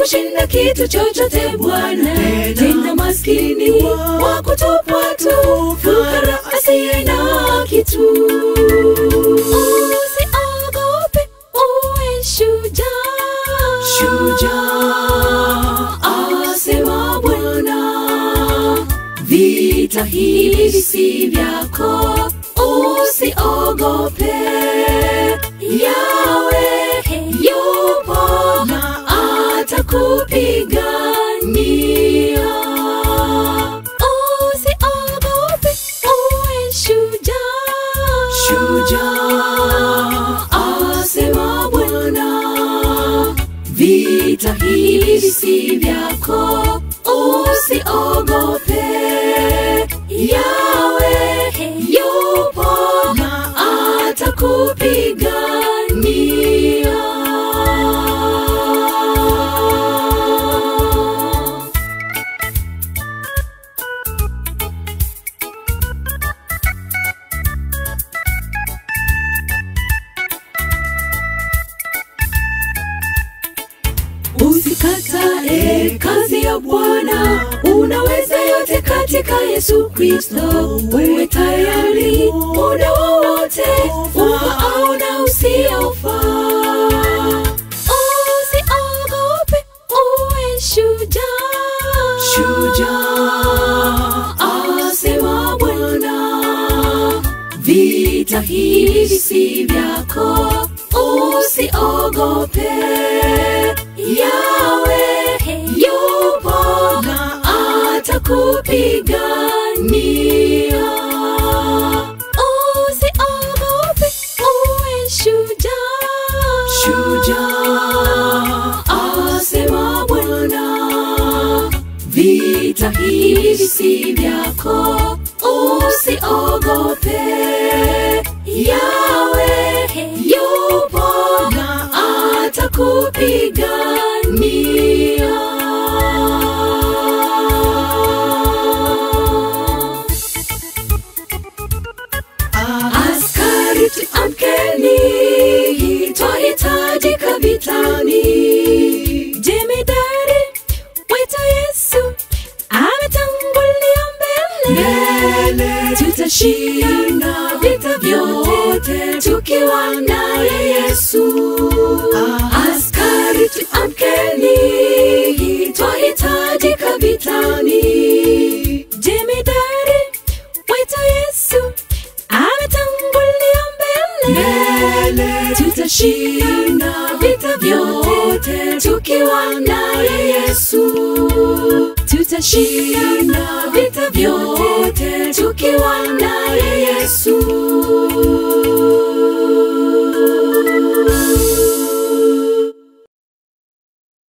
kushinda kitu chochote Bwana, tena maskini wa kutupwa tu, fukara asiye na kitu. Usiogope, uwe shujaa, shujaa, asema Bwana vita hivi si vyako, usiogope. Yawe yupo na atakupigania. Usiogope, uwe shujaa, shujaa, asema Bwana vita hivi si vyako, usiogope. Yawe yupo na atakupigania. Usikatae kazi ya Bwana, unaweza yote katika Yesu Kristo. Uwe tayari muda wowote, ufaao na usiofaa. Usiogope, uwe shujaa, shujaa, asema Bwana vita hivi si vyako, usiogope. Yawe yupo na atakupigania. Usiogope, uwe shujaa, shujaa, asema Bwana vita hivi si vyako, usiogope. Yawe yupo na atakupigania. Askari tuamkeni, twahitajika vitani. Jemedari wetu Yesu ametangulia mbele, tutashinda vita vyote tukiwa naye Yesu. Askari tuamkeni, twahitajika vitani. Jemedari wetu Yesu ametangulia mbele, tutashinda vita vyote tukiwa naye Yesu. Tutashinda vita vyote tukiwa naye Yesu.